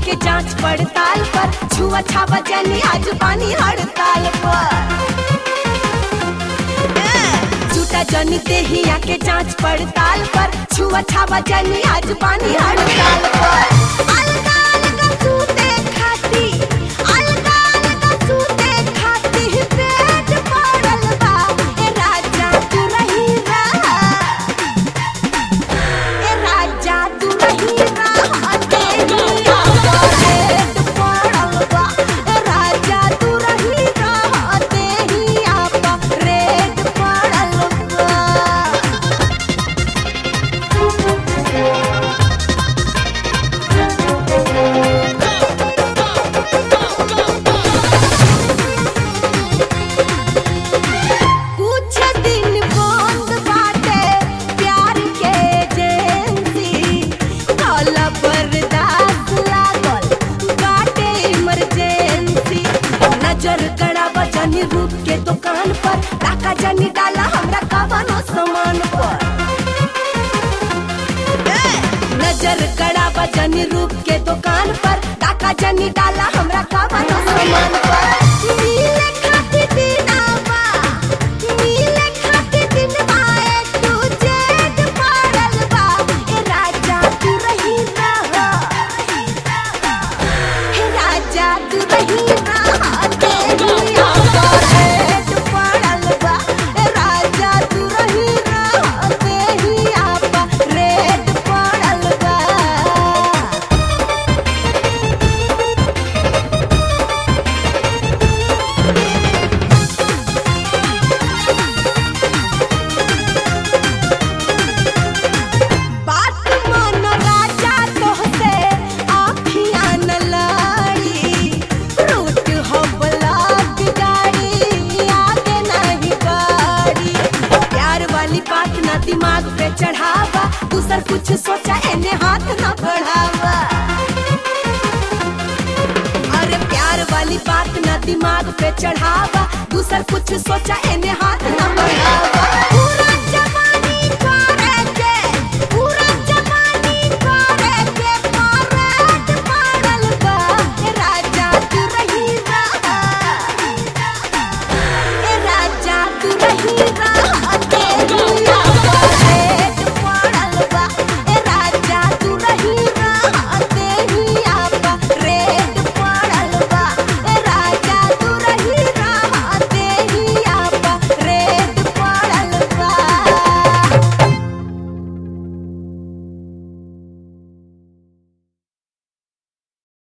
के जांच पड़ताल पर छुआ छावा जनी आज बानी हड़ताल पर झूठा जनी देहिया के जांच पड़ताल पर छुआ छावा जनी आज बानी हड़ताल पर अलगा अलगा सूते खाती अलगा अलगा सूते खाती पेट पड़ल बा ए राजा तू रही रहा ए राजा तू रही रहा तेरी आवाज़ पड़ल बा ए राजा तू रही रहा तेरी आवाज़ रेड पड़ल बा कुछ दिन बंद बाटे प्यार के एजेंसी काला बर्दाश्त लागल बाटे इमरजेंसी नजर गड़ा बजनी रूप के दुकान पर टाका जनी डाला हमरा कवनो सामान पर नजर गड़ा बजनी रूप के दुकान पर टाका जनी डाला हमरा कवनो सामान पर नीले खाती दिनावा नीले खाती दिनवा एक तू जेठ पड़ल बा ए राजा तू रही रहा हे राजा तू रही रहा तेरी आवाज़ रेड पड़ल बा ए राजा तू रही रहा तेरी आवाज़ रेड पड़ल बा बात मानो राजा तोहसे आँखियाँ न लाड़ी रूट हो ब्लॉक गाड़ी आगे नहीं गाड़ी प्यार वाली बात ना दिमाग पे चढ़ावा दूसर कुछ सोचा एने हाथ ना बढ़ावा अरे प्यार वाली बात ना दिमाग पे चढ़ावा दूसर कुछ सोचा एने हाथ ना बढ़ावा पूरा